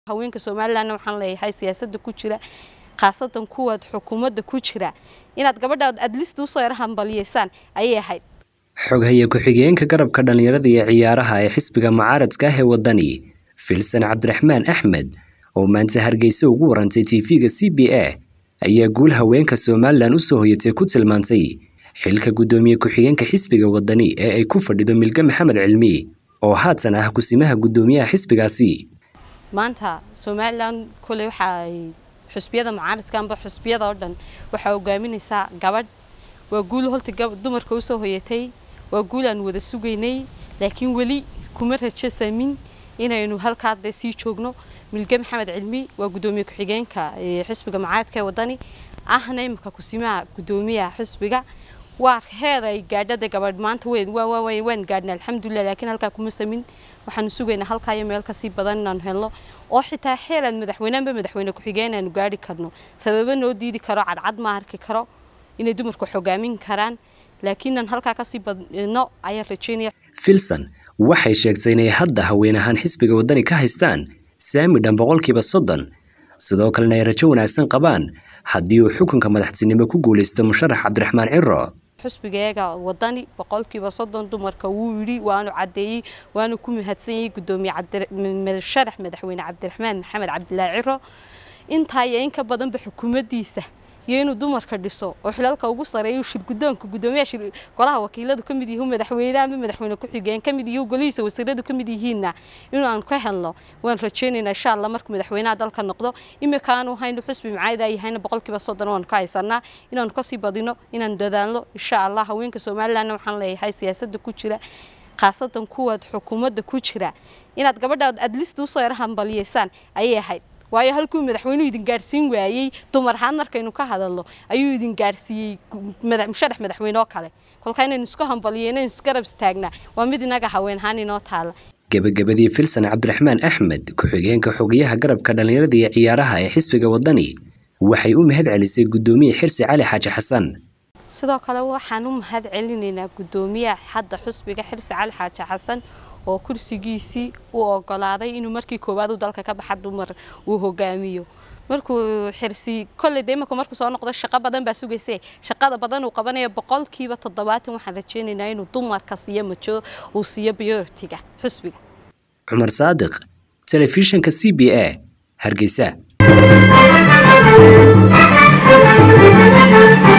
haweenka somalilanna waxaan leeyahay siyaasadda ku jira khaasatan kuwaad xukuumadda ku jira inaad gabadhaad adlista usoo yar hambaliyeysaan ayay ahayd xoghaye ku-xigeenka garabka dhallinyarada iyo ciyaaraha ee xisbiga mucaaradka ah ee waddani filsan cabdiraxmaan axmed oo maanta hargeysa ugu warantay tv-ga c b a ayaa guul haweenka somalilan usoo hoyatay ku tilmaantay xilka guddoomiye ku-xigeenka xisbiga waddani ee ay ku fadhido milge maxamed cilmi oo haatan ah kusimaha guddoomiyaha xisbigaasi maanta somalilan koley waxa ay xusbiyada mucaaradka amba xusbiyada oo dhan waxaa hogaaminaysaa gabadh waa guul holta dumarka usoo hoyatay waa guul aan wada sugaynay laakiin weli kuma rajo samin inaynu halkaa dee sii joogno milge maxamed cilmi waa guddoomiye ku-xigeenka xisbiga mucaaradka ee waddani ahna imika kusimaha guddoomiyaha xisbiga waa heer ay gaadhada gabadh maanta waan gaadhnay alxamdulilah laakiin halkaa kuma samin waxaanu sugaynaa halkaa iyo meel kasii badan inaanu helno oo xitaa xeeraan madaxweyneanba madaxweyne ku-xigeen aanu gaari karno sababo noo diidi karo cadcad ma arki karo inay dumarku xogaamin karaan laakiinaan halkaa kasii badno ayaan rajeynaya filson waxay sheegtay inay hadda haween ahaan xisbiga waddani ka haystaan saami dhan boqolkiiba soddon sidoo kalena ay rajo wanaagsan qabaan haddii uu xukunka madaxtinimo ku guulaysto musharax cabdiraxmaan ciro xusbigeega waddani boqolkiiba soddon dumarka wuu yidhi waanu caddeeyey waanu ku mahadsan yahay guddoomiye sharax madaxweyne cabdiraxmaan maxamed cabdilaahi ciro intaa iyo in ka badanba xukuumaddiisa iyo inuu dumarka dhiso oo xilalka ugu sareeyo shirgudoonka guddoomiyaha golaha wakiiladu ka mid yihiin madaxweyne ama madaxweyne ku-xigeen ka mid yihiin golihiisa wasiiradu ka mid yihiinna inuu aan ka helno waan rajaynaynaa insha allah markuu madaxweynaha dalka noqdo imika aanu haynu xusbi mucaayada yahayna boqolkiiba soddon waanu ka haysanaa inaanu kasii badino inaan dadaalno insha allah haweenka somalilandna waxaan leeyahay siyaasadda ku jira khaasatan kuwaad xukuumadda ku jira inaad gabadhaad adlista usoo yar hambaliyeysaan ayay ahayd waayo halkuu madaxweynuhu idin gaadhsiin waayey dumar ahaan markaynu ka hadalno ayuu idin gaadhsiiyey musharax madaxweyne oo kale kolkaa inaynu isku hambaliyeyno inaynu isgarab istaagnaa waa mid inaga haween ahaan inoo taala gebagabadii filsan cabdiraxmaan axmed ku-xigeenka xogayaha garabka dhallinyarada iyo ciyaaraha ee xisbiga waddani waxay u mahad celisay guddoomiye xirsi cali xaaji xasan sidoo kale waxaan u mahad celinaynaa guddoomiyaha hadda xusbiga xirsi cali xaaji xasan oo kursigiisii uu ogolaaday inuu markii koowaad uu dalka ka baxa dumar uu hogaamiyo markuu xirsi kolley de imika markuu soo noqdo shaqo badan baa sugayse shaqada badan uu qabanaya boqolkiiba toddobaatan waxaan rajaynaynaa inuu dumarka siiyo majo uu siiyo biyoritiga xusbiga cumar saadiq telefishinka c b a hargeysa